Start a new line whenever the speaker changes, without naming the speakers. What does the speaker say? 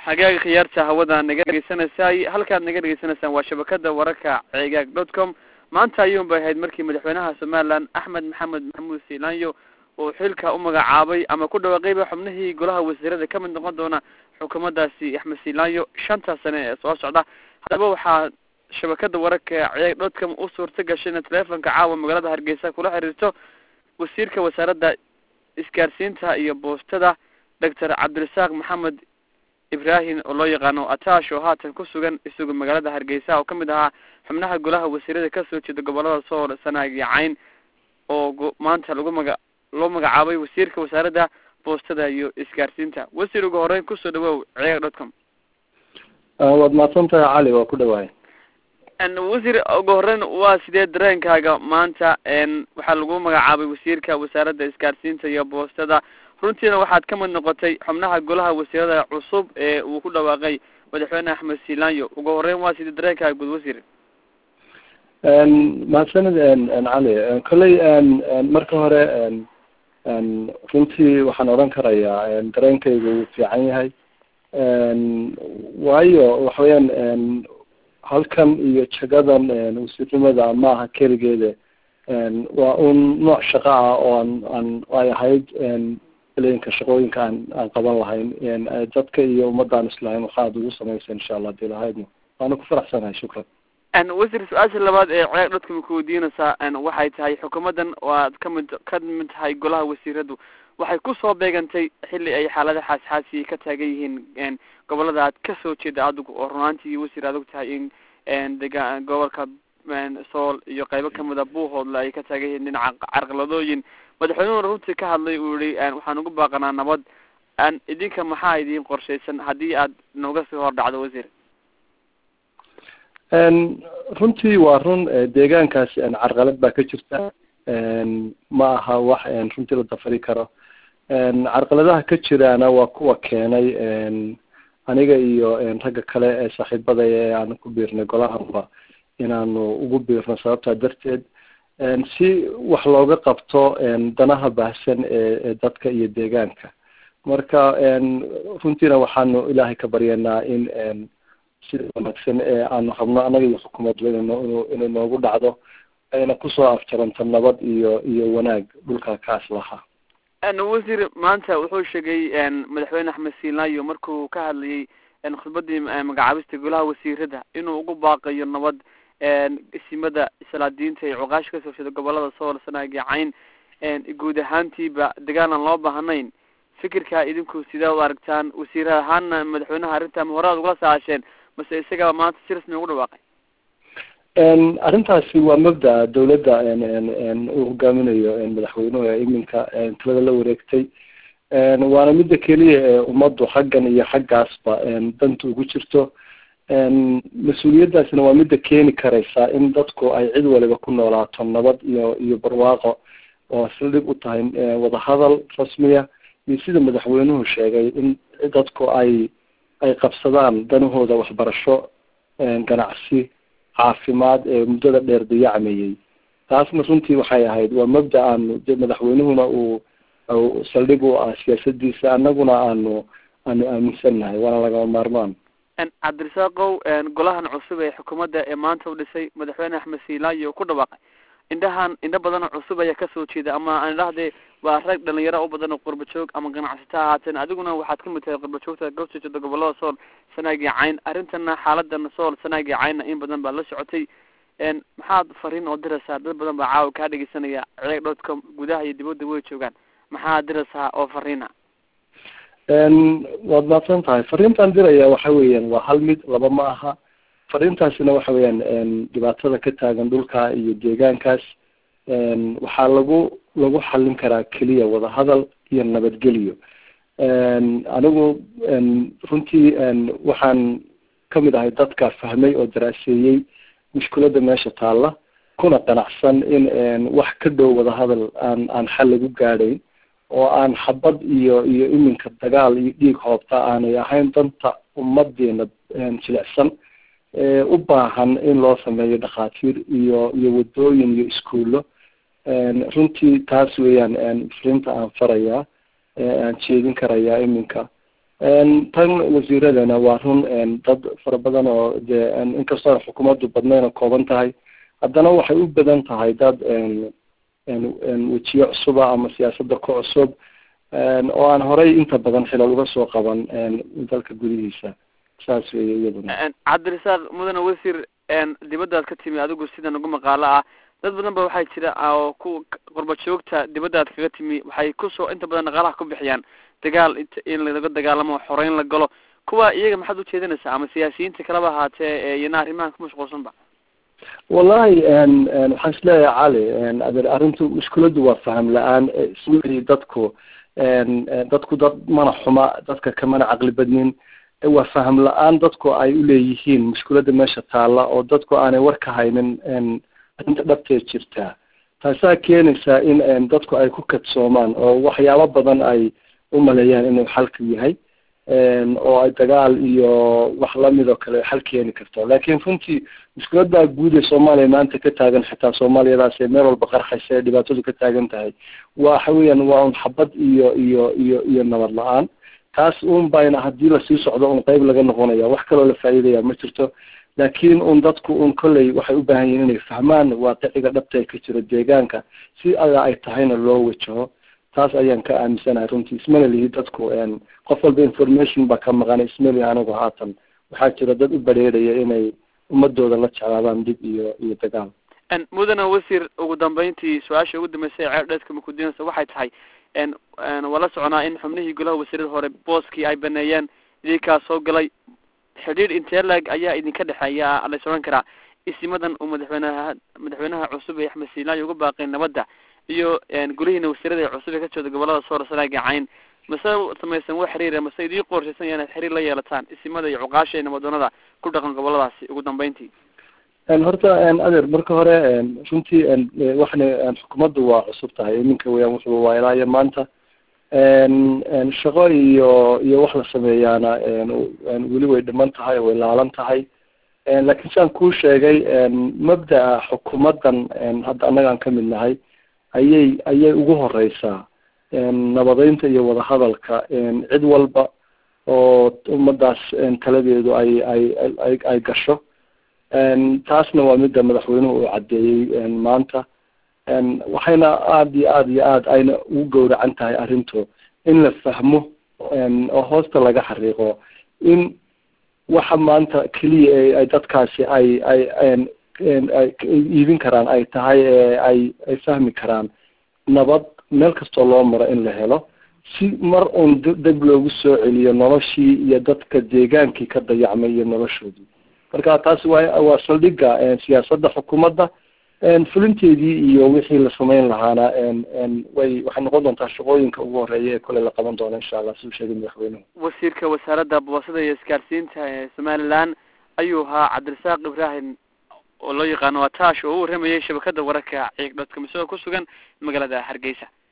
xagaaga khiyaarta hawada naga dhegeysanaysaay halkaad naga dhegeysanaysaan waa shabakada wararka ceegaag dot com maanta ayuun bay ahayd markii madaxweynaha somaliland axmed maxamed maxamuud siilaanyo uu xilka u magacaabay ama ku dhawaaqayba xubnihii golaha wasiirada kamid noqon doona xukuumaddaasi axmed siilaanyo shanta sane ee soo socda haddaba waxaa shabakada wararka ceegaag dot com u suurta gashay ina teleefonka caawa magaalada hargeysa kula xiriirto wasiirka wasaaradda isgaarsiinta iyo boostada doctor cabdirasaaq maxamed ibrahim oo loo yaqaano atash oo haatan ku sugan isagu magaalada hargeysa oo kamid ahaa xubnaha golaha wasiirada kasoo jeeda gobolada sool sanaag iyo cayn oo maanta lagu maga loo magacaabay wasiirka wasaaradda boostada iyo isgaarsiinta wasiir ugu horeyn kusoo dhawow ceega dot com
waad mahadsan tahay cali waa ku dhawaay
wasiir ugu horeyn waa sidee dareenkaaga maanta waxaa lagu magacaabay wasiirka wasaaradda isgaarsiinta iyo boostada runtiina waxaad kamid noqotay xubnaha golaha wasiirada cusub ee uu ku dhawaaqay madaxweyne axmed siilaanyo ugu horeyn waa sidee dareenkaaga guud wasiir
mahadsanid cali kolley marka hore runtii waxaan odhan karayaa dareenkaygu wuu fiican yahay waayo waxa weyaan halkan iyo jagadan wasiirnimada maaha keligeeda waa un nooc shaqo ah oo aan aan ay ahayd leynka shaqooyinka aan aan qaban lahayn dadka iyo ummadaan islahayn waxaad ugu samaysa insha allah hadii lahaydna waana ku faraxsanahay shukran
wasiir su-aasha labaad ee ceeg dadka ma kuweydiinaysaa waxay tahay xukuumaddan waad kamid ka mid tahay golaha wasiiradu waxay kusoo beegantay xilli ay xaalada xaasxaasi ka taagan yihiin gobolada aad kasoo jeeda adigu oo runaantii wasiir aad og tahay in dega gobolka sool iyo qaybo kamida buuhoodle ay ka taagan yihiin dhinaca carqaladooyin madaxweynuhuna runtii ka hadlay uu yihi waxaan ugu baaqanaa nabad idinka maxaa idin qorshaysan haddii aad nooga sii hor dhacdo wasiir
runtii waa run deegaankaasi carqalad baa ka jirta ma aha wax runtii la dafari karo carqaladaha ka jiraana waa kuwa keenay aniga iyo ragga kale ee saaxiibada ee aan ku biirnay golahanba inaanu ugu biirno sababtaa darteed si wax looga qabto danaha baahsan ee dadka iyo deegaanka marka runtiina waxaanu ilaahay ka baryanaa in sida wanaagsan ee aanu rabno anaga iyo xukuumadba inu inay noogu dhacdo ayna kusoo afjaranto nabad iyo iyo wanaag dhulka kaas lahaa
wasiir maanta wuxuu sheegay madaxweyne axmed siilaanyo markuu ka hadlayay khudbadii magacaabista golaha wasiirada inuu ugu baaqayo nabad isimada islaadiinta iyo cuqaasha kasoo jeeda gobolada sool sanaag iyo cayn guud ahaantiiba dagaal aan loo baahnayn fikirka idinku sidee u aragtaan wasiir ahaana madaxweynaha arrinta ma hore ad ugala saasheen mase isagaba maanta si rasmi ugu dhawaaqay
arrintaasi waa mabda dawladda uu hogaaminayo madaxweynuhu ee iminka talada la wareegtay waana midda keliya ee ummaddu xaggan iyo xaggaasba danta ugu jirto mas-uuliyaddaasina waa midda keeni karaysa in dadku ay cid waliba ku noolaato nabad iyo iyo barwaaqo oo sildhig u tahay wadahadal rasmiya iyo sida madaxweynuhu sheegay in dadku ay ay qabsadaan danahooda waxbarasho ganacsi caafimaad ee muddada dheer dayacmayey taasna runtii waxay ahayd waa mabda aanu madaxweynuhuna uu saldhig u ah siyaasadiisa annaguna aanu aanu aaminsannahay waana lagama maarmaan
cabdirasaaqow golahan cusub ee xukuumadda ee maanta u dhisay madaxweyne axmed siilaanyo ku dhawaaqay indhahan indho badan oo cusub ayaa kasoo jeeda ama aan idhahdee waa rag dhalinyaro u badan oo qurba joog ama ganacsato ahaateen adiguna waxaad kamid tahay qurba joogta kasoo jeeda gobolada sool sanaag iyo cayn arrintana xaaladan sool sanaag iyo caynna in badan baa la socotay maxaad fariin oo diraysaa dad badan baa caawa kaa dhegeysanaya ceeg dot com gudaha iyo dibadda way joogaan maxaad diraysaa oo fariina
waad maadsan tahay fariintaan diraya waxa weeyaan waa hal mid laba ma aha fariintaasina waxa weeyaan dhibaatada ka taagan dhulka iyo deegaankaas waxaa lagu lagu xallin karaa keliya wadahadal iyo nabadgelyo anigu runtii waxaan kamid ahay dadka fahmay oo daraaseeyey mushkiladda meesha taalla kuna qanacsan in wax ka dhow wadahadal aan aan xal lagu gaadhayn oo aan xabad iyo iyo iminka dagaal iyo dhiig hoobta aanay ahayn danta ummadeena jilicsan u baahan in loo sameeyo dhakhaatiir iyo iyo wadooyin iyo iskuullo runtii taas weeyaan frinta aan farayaa aan jeedin karayaa iminka tan wasiiradana waa run dad fara badan oo dee inkastoo xukuumaddu badnayn oo kooban tahay haddana waxay u badan tahay dad wejiyo cusuba ama siyaasadda ku cusub oo aan horey inta badan xilal uga soo qaban dalka gudihiisa saas weeye iyaduna
cabdirasaaq mudane wasiir dibaddaad ka timi adigu sidan ugu maqaalo ah dad badan ba waxaa jira oo ku qurba joogta dibaddaad kaga timi waxay kusoo inta badan dhaqaalaha ku bixiyaan dagaal in laga dagaalamo xoreyn la galo kuwa iyaga maxaad ujeedinaysaa ama siyaasiyiinta kaleba ahaatee iyana arrimahan ku mashquulsanba
wallahi waxaan isleeyahay cali adeer arrintu mushkiladdu waa faham la-aan ismai dadku dadku dad mana xuma dadka kamana caqli badnin waa faham la-aan dadku ay uleeyihiin mushkiladda meesha taalla oo dadku aanay war ka haynin arrinta dhabtee jirtaa taasaa keenaysaa in dadku ay ku kadsoomaan oo waxyaabo badan ay umaleeyaan inuu xalku yahay oo ay dagaal iyo wax lamid oo kale xal keeni karto laakiin runtii mushkiladda guud ee soomaaliya maanta ka taagan xitaa soomaaliyadaas ee meel walba qarxaysa ee dhibaatadu ka taagan tahay waxa weeyaan waa un xabad iyo iyo iyo iyo nabad la-aan taas un bayna haddii lasii socdo un qeyb laga noqonaya wax kaloo la faa'iidaya ma jirto laakiin un dadku un kolley waxay u baahan yihin inay fahmaan waaqiciga dhabta ee ka jiro deegaanka si alla ay tahayna loo wajaho taas ayaan ka aaminsanahay runtii ismana lihi dadku qof walba information baa ka maqan ismali anigu haatan waxaa jira dad u bareeraya inay ummadooda la jeclaadaan dib iyo iyo dagaal
mudane wasiir ugu dambeyntii su-aasha ugu dambeysay ceer dheedka makudinaysa waxay tahay waa la soconaa in xubnihii golaha wasiirada hore booskii ay baneeyeen idinkaa soo galay xidhiir intee lag ayaa idinka dhexeeya lays odhan karaa isimadan uu madaxweynaha madaxweynaha cusub ee axmed siilaayo uga baaqay nabadda iyo golihiina wasiirada cusub ee ka jooda gobolada soor sanaaga cayn mase samaysan wax xiriira mase idii qorshaysan inaad xiriir la yeelataan isimada iyo cuqaasha ee nabadoonada ku dhaqan goboladaasi ugu dambeyntii
horta adeer marka hore runtii waxna xukuumaddu waa cusub tahay iminka weyaan wuxuu waa ilaa iyo maanta shaqo iyo iyo wax la sameeyaana weli way dhiman tahay way laalan tahay laakiin siaan kuu sheegay mabda'a xukuumaddan hadda annagaan ka mid nahay ayay ayay ugu horeysaa nabadeynta iyo wadahadalka cid walba oo ummadaas taladeedu ay ay ay ay gasho taasna waa midda madaxweynuhu uu caddeeyey maanta waxayna aada iyo aada iyo aada ayna ugu gowracan tahay arrintu in la fahmo oo hoosta laga xariiqo in waxa maanta keliya e ay dadkaasi ay ay ay iibin karaan ay tahay ee ay ay fahmi karaan nabad meel kastoo loo maro in la helo si mar uun deg loogu soo celiyo noloshii iyo dadka deegaankii ka dayacmay iyo noloshoodii marka taasi waa waa saldhigga siyaasadda xukuumadda fulinteedii iyo wixii la samayn lahaana way waxay noqon doontaa shaqooyinka ugu horeeya ee kole la qaban doono insha allah siduu sheegay madaxweynuhu
wasiirka wasaaradda boosada iyo isgaarsiinta ee somaliland ayuu ahaa cabdirasaaq ibrahim oo loo yaqaano waa taash oo u warramayay shabakada wararka ciig dhodka misagoo ku sugan magaalada hargeysa